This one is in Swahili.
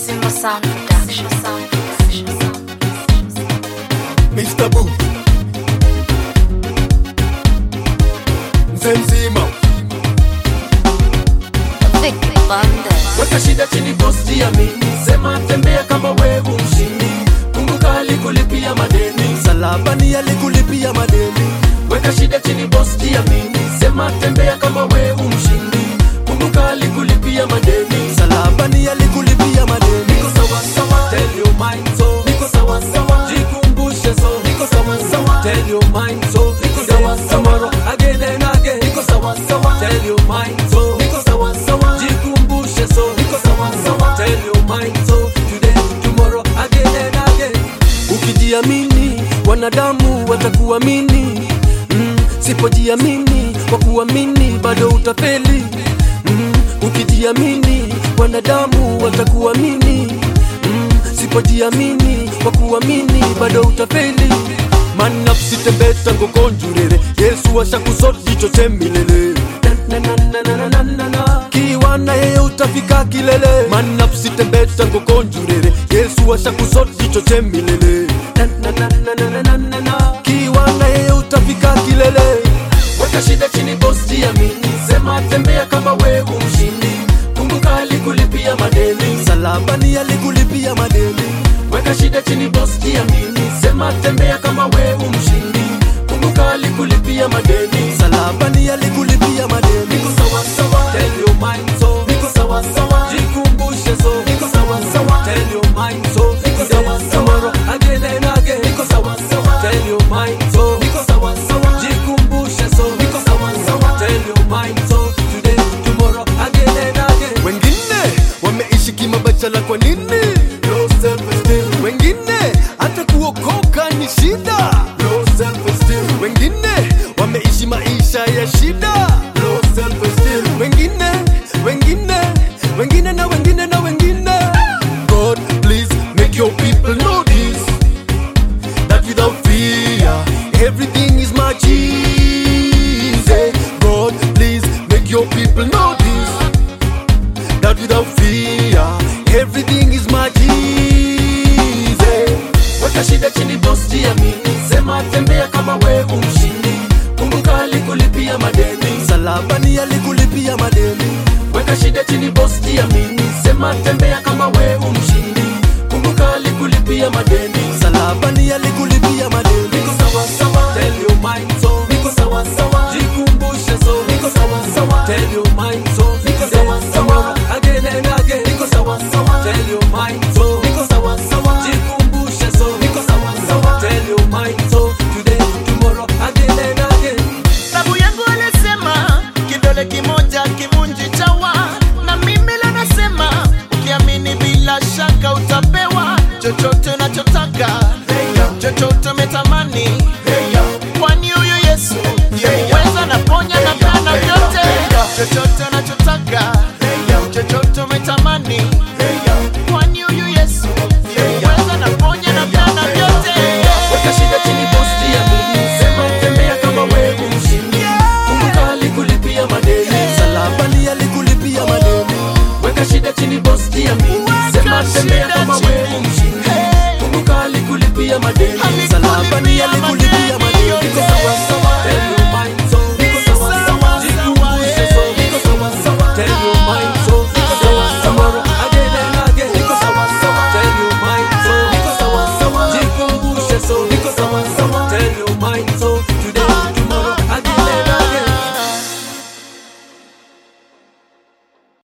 Simba Sound Production. Sound Production. Mr. Boo mzee mzima Vic Bandes. weka shida chini boss jiamini sema tembea kama wewe mshindi kumbuka alikulipia madeni salabani alikulipia madeni weka shida chini boss jiamini sema tembea kama wewe mshindi kumbuka alikulipia madeni salabani alikulipia madeni niko sawa sawa tell your mind so niko sawa sawa jikumbushe so niko sawa sawa tell your mind so niko sawa sawa again and again niko sawa sawa tell your mind so niko sawa sawa jikumbushe so niko sawa sawa tell your mind so today tomorrow again and again ukijiamini wanadamu watakuamini mm, sipojiamini kwa kuamini bado utafeli mm, ukijiamini wanadamu watakuamini mm, sipojiamini kwa kuamini bado utafeli manapsitembeta ngokonjurere yesu ashakusoti choche milele Na, na, na, na, na, na, na, na. kiwa na yeye utafika kilele manapsitembeta ngokonjurere yesu ashakusoti choche milele Na, na, na, na, na, na, na, na, na. kiwa na yeye utafika kilele weka shida chini boss jiamini sema tembea kama wewe mshindi kumbuka alikulipia madeni salabani alikulipia madeni weka shida chini boss jiamini sema tembea kama wewe mshindi kumbuka alikulipia madeni salabani alikulipia madeni niko sawa sawa tell your mind so niko sawa sawa jikumbushe so niko sawa sawa tell your mind so niko sawa sawa again and again niko sawa sawa tell your mind so niko sawa sawa jikumbushe so niko sawa sawa tell your mind so today tomorrow again and again wengine wameishi kimabachala kwa nini low self esteem wengine hata kuokoka ni shida low self esteem wengine wameishi maisha ya shida low self esteem wengine wengine wengine na wengine na wengine god please make your people know this that without fear everything is much easy god please make your people know this that without fear everything is much easy. Weka shida chini boss, jiamini, sema tembea kama wewe mshindi. Kumbuka alikulipia madeni, salabani alikulipia madeni. Weka shida chini boss, jiamini, sema tembea kama wewe mshindi. Kumbuka alikulipia madeni, salabani alikulipia madeni. Niko sawa sawa, tell your mind so. Niko sawa sawa, jikumbushe so. Niko sawa sawa, tell your mind so. Niko sawa sawa, again and again. Niko sawa sawa, tell your mind so. Niko sawa sawa, jikumbushe so. Niko sawa sawa, tell your mind so. Today, tomorrow, again and again. Babu yangu alisema kidole kimoja kivunji chawa, na mimi leo nasema ukiamini bila shaka utapewa chochote unachotaka, chochote umetamani, kwani huyu Yesu ndiye uweza na ponya na peana vyote, chochote unachotaka, chochote umetamani, kwani huyu Yesu ndiye uweza na ponya na peana vyote. Weka shida chini boss, jiamini, sema tembea kama wewe mshindi. Kumbuka alikulipia madeni, salabani alikulipia madeni. Weka shida chini boss, jiamini, sema tembea kama wewe mshindi. Kumbuka alikulipia madeni, salabani alikulipia madeni. Niko sawa